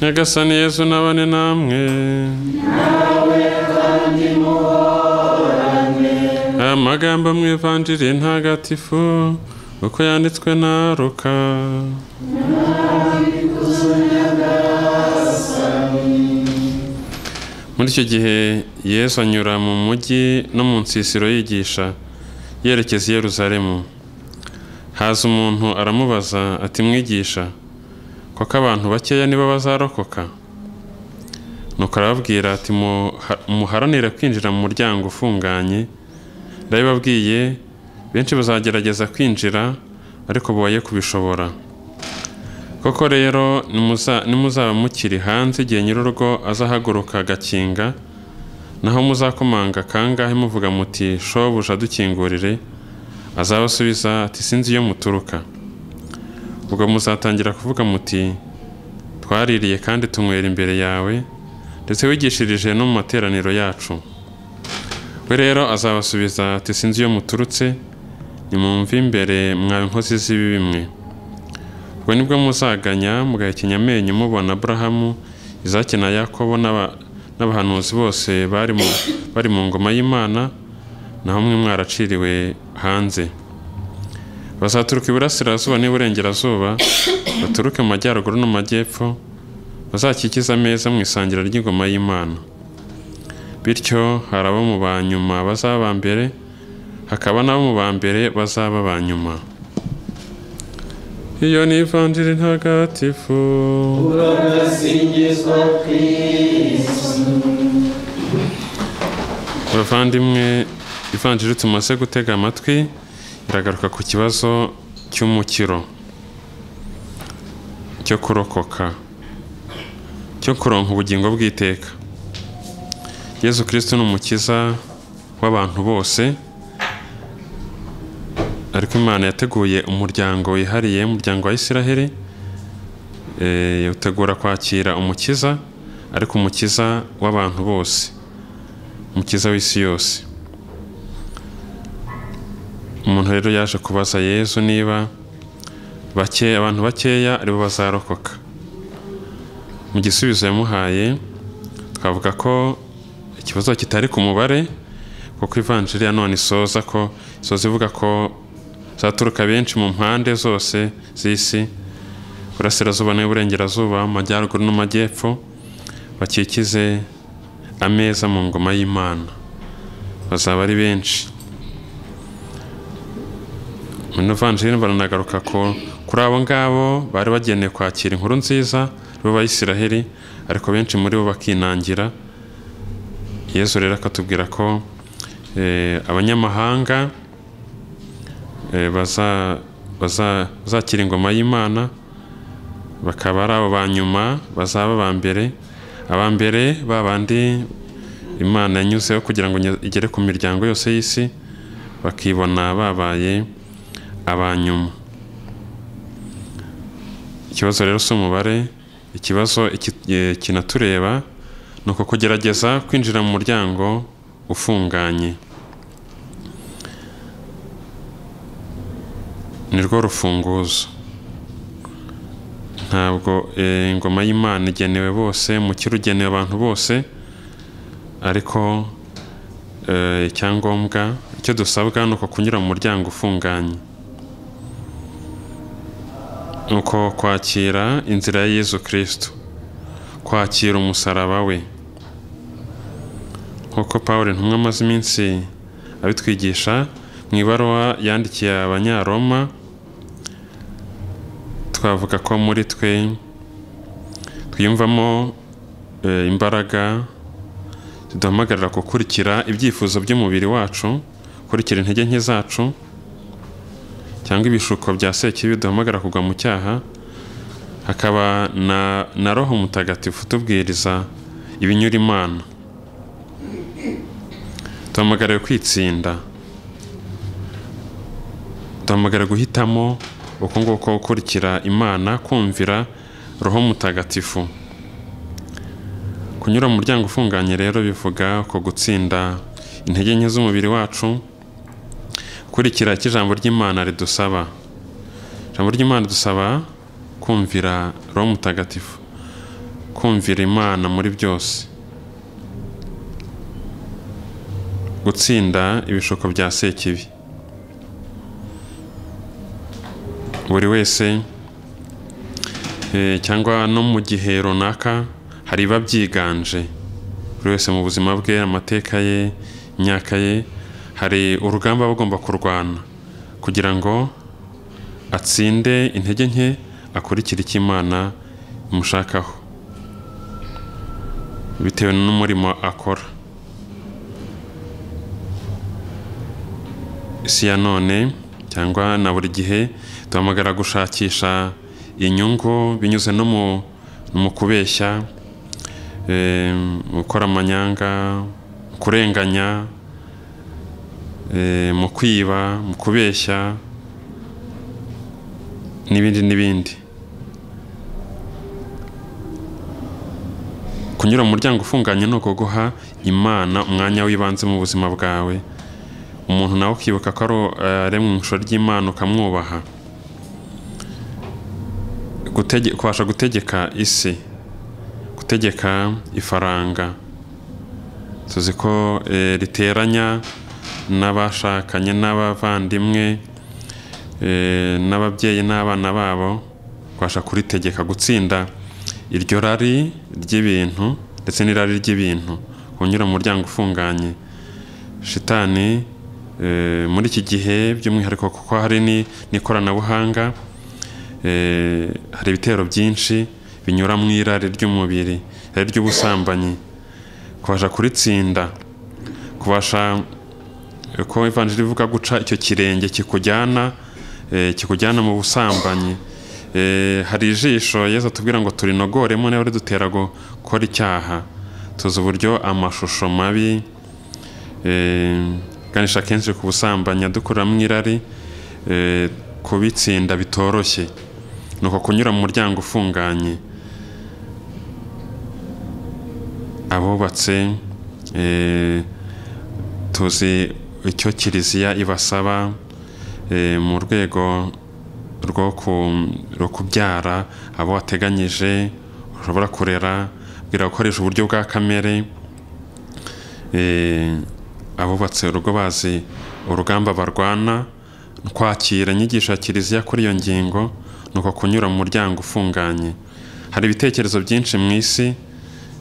nyagasani yesu nabane namwe aya magambo mu ivanjiri ntagatifu uko yanditswe na ruka muri icyo gihe yesu anyura mu mujyi no mu nsisiro yigisha yerekeza i yeruzalemu haza umuntu aramubaza ati mwigisha koko abantu bakeya nibo bazarokoka nuko arababwira ati muharanire kwinjira mu muryango ufunganye ndabibabwiye benshi bazagerageza kwinjira ariko bubaye kubishobora koko rero nimuzaba mukiri hanze igihe nyir'urugo azahaguruka agakinga naho muzakomanga kangahe muvuga muti shobuja dukingurire azabasubiza ati sinzi iyo muturuka ubwo muzatangira kuvuga muti twaririye kandi tunywera imbere yawe ndetse wigishirije no mu materaniro yacu we rero azabasubiza ati sinzi iyo muturutse nimumve imbere mwawe inkozi z'ibibi mwe ubwo nibwo muzaganya mugahekenya amenyo mubona aburahamu izaki na yakobo n'aba- n'abahanuzi bose bari mu- bari mu ngoma y'imana naho mwe mwaraciriwe hanze bazaturuka iburasirazuba n'iburengerazuba baturuke mu majyaruguru no mu majyepfo bazakikize ameza mu isangira ry'ingoma y'imana bityo hari abo mu ba nyuma bazaba aba mbere hakaba n'abo mu ba mbere bazaba aba nyuma iyo ni ivanjiri ntagatifu urabasingizwa kristo bavandimwe ivanjiri tumaze gutega amatwi iragaruka ku kibazo cy'umukiro cyo kurokoka cyo kuronka ubugingo bw'iteka yezu kirisito ni umukiza w'abantu bose ariko imana yateguye umuryango wihariye umuryango wa isiraheli eh, utegura kwakira umukiza ariko umukiza w'abantu bose umukiza w'isi yose umuntu rero yaje kubaza yezu niba bake abantu bakeya aribo bazarokoka mu gisubizo yamuhaye twavuga ko ikibazo kitari ku mubare kuko ivanjiri ya none isoza ko isoza ivuga ko zaturuka benshi mu mpande zose z'isi burasirazuba n'uburengerazuba mu majyaruguru no mu majyepfo bakikize ameza mu ngoma y'imana bazaba ari benshi muri novanjiri baranagaruka ko kuri abo ngabo bari bagenewe kwakira inkuru nziza bo bayisiraheli ariko benshi muri bo bakinangira yesu rero akatubwira ko eh, abanyamahanga eh, baza- baza- bazakira ingoma y'imana bakaba ari abo ba nyuma bazaba aba mbere aba mbere ba bandi imana yanyuzeho kugira ngo nye- igere ku miryango yose y'isi bakibona babaye aba nyuma ikibazo rero si umubare ikibazo iki- eh, kinatureba ni uko kugerageza kwinjira mu muryango ufunganye ni rwo rufunguzo ntabwo eh, ingoma y'imana igenewe bose umukiro ugenewe abantu bose ariko eh, icyangombwa icyo dusabwa ni uko kunyura mu muryango ufunganye ni uko kwakira inzira ya yezu kirisito kwakira umusaraba we nk'uko paul ntumwe amaze iminsi abitwigisha mu ibaruwa yandikiye abanyaroma twavuga ko muri twe twiyumvamo eh, imbaraga ziduhamagarira gukurikira ibyifuzo by'umubiri wacu gukurikira intege nke zacu cyangwa ibishuko bya sekibi biduhamagarira kugwa mu cyaha hakaba na, na roho mutagatifu utubwiriza ibinyura imana duhamagariwe kwitsinda duhamagara guhitamo uko nguko gukurikira imana kumvira roho mutagatifu kunyura mu muryango ufunganye rero bivuga ko gutsinda intege nke z'umubiri wacu gukurikira icyo ijambo ry'imana ridusaba ijambo ry'imana ridusaba kumvira roho mutagatifu kumvira imana muri byose gutsinda ibishuko bya sekibi buri wese eh, cyangwa no mu gihe runaka hari ibiba byiganje buri wese mu buzima bwe amateka ye imyaka ye hari urugamba aba agomba kurwana kugira ngo atsinde intege nke akurikire icyo imana imushakaho bitewe n'umurimo akora isi ya none cyangwa na buri gihe duhamagara gushakisha inyungu binyuze no mu- mu kubeshya eh, mu gukora amanyanga mu kurenganya eh, mu kwiba mu kubeshya n'ibindi n'ibindi kunyura mu muryango ufunganye ni ukuguha imana umwanya w'ibanze mu buzima bwawe umuntu nawe ukibuka ko ari aremwe mu ishusho ry'imana ukamwubaha Gutege- kubasha gutegeka isi gutegeka ifaranga tuzi ko eh, riteranya n'abashakanye n'abavandimwe eh, n'ababyeyi n'abana babo kubasha kuritegeka gutsinda iryo rari ry'ibintu ndetse n'irari ry'ibintu kunyura mu muryango ufunganye shitani eh, muri iki gihe by'umwihariko kuko hari ni- n'ikoranabuhanga eh, hari ibitero byinshi binyura mu irari ry'umubiri irari ry'ubusambanyi kubasha kuritsinda kubasha eh, ko ivanjiri ivuga guca icyo kirenge kikujyana eh, kikujyana mu busambanyi Eh, hari ijisho yezu atubwira ngo turinogoremo niba ridutera gukora icyaha tuzi uburyo amashusho mabi eh, ganisha kenshi ku busambanyi adukuramo irari eh, kubitsinda bitoroshye ni uko kunyura mu muryango ufunganye abubatse eh, tuzi icyo kiliziya ibasaba eh, mu rwego rwo ku- rwo kubyara abo wateganyije ushobora kurera bwira gukoresha uburyo bwa kamere eh, abubatse urugo bazi urugamba barwana kwakira inyigisho ya kiliziya kuri iyo ngingo ni uko kunyura mu muryango ufunganye hari ibitekerezo byinshi mu isi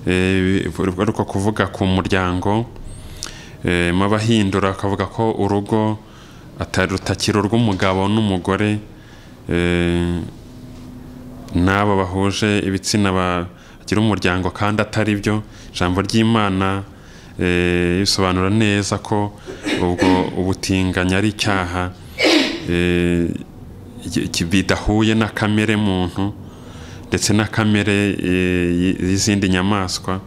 eh, bi- ariko kuvuga ku muryango eh, mu abahindura bakavuga ko urugo atari rutakiri urw'umugabo n'umugore eh, n'abo bahuje ibitsina bagira umuryango kandi atari byo ijambo ry'imana eh, risobanura neza ko ubwo ubutinganyi ari icyaha eh, ki- ki- bidahuye na kamere muntu ndetse na kamere eh, y- y'izindi nyamaswa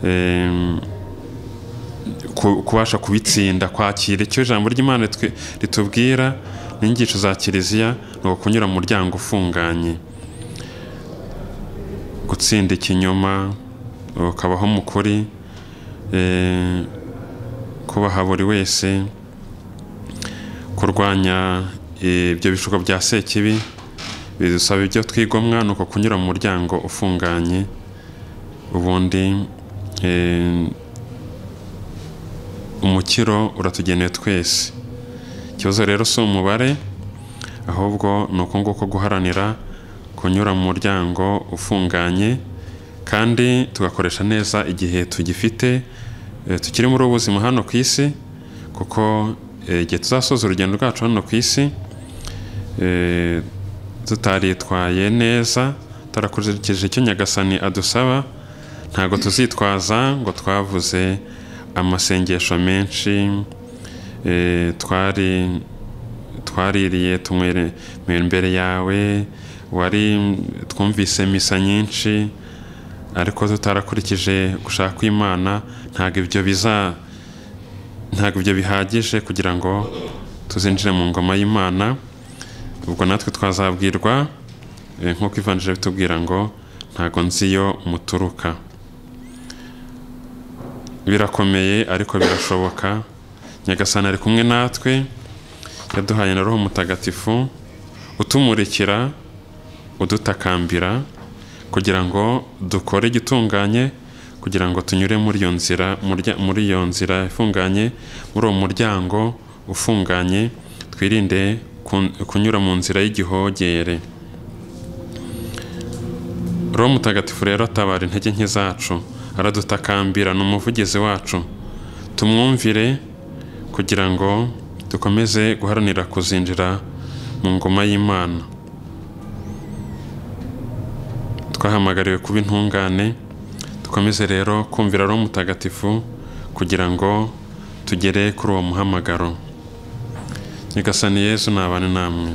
Em, ku- kubasha kubitsinda kwakira icyo ijambo ry'imana ritwe- ritubwira n'inyigisho za kiliziya ni ukunyura mu muryango ufunganye gutsinda ikinyoma ukabaho mu kuri eh, kubaha buri wese kurwanya eh, ibyo bishuko bya sekibi bidusaba ibyo twigomwa ni uko kunyura mu muryango ufunganye ubundi eh, umukiro uratugenewe twese ikibazo rero si umubare ahubwo ni uko nguko guharanira kunyura mu muryango ufunganye kandi tugakoresha neza igihe tugifite eh, tukiri muri ubu buzima hano ku isi kuko eh, igihe tuzasoza urugendo rwacu hano ku isi eh, tutaritwaye neza tutarakurikije icyo nyagasani adusaba ntabwo tuzitwaza ngo twavuze amasengesho menshi eh, twari twaririye tunywera imbere yawe wari twumvise misa nyinshi ariko tutarakurikije gushaka imana ntabwo ibyo biza ntabwo ibyo bihagije kugira ngo tuzinjire mu ngoma y'imana ubwo natwe twazabwirwa eh, nk'uko ivanjiri bitubwira ngo ntabwo nzi iyo muturuka birakomeye ariko birashoboka nyagasani ari kumwe natwe yaduhaye na roho mutagatifu utumurikira udutakambira kugira ngo dukore igitunganye kugira ngo tunyure muri iyo nzira murya- muri iyo nzira ifunganye muri uwo muryango ufunganye twirinde kun- kunyura mu nzira y'igihogere roho mutagatifu rero atabara intege nke zacu aradutakambira ni umuvugizi wacu tumwumvire kugira ngo dukomeze guharanira kuzinjira mu ngoma y'imana twahamagariwe kuba intungane dukomeze rero kumvira roho mutagatifu kugira ngo tugere kuri uwo muhamagaro nyagasani yezu nabane namwe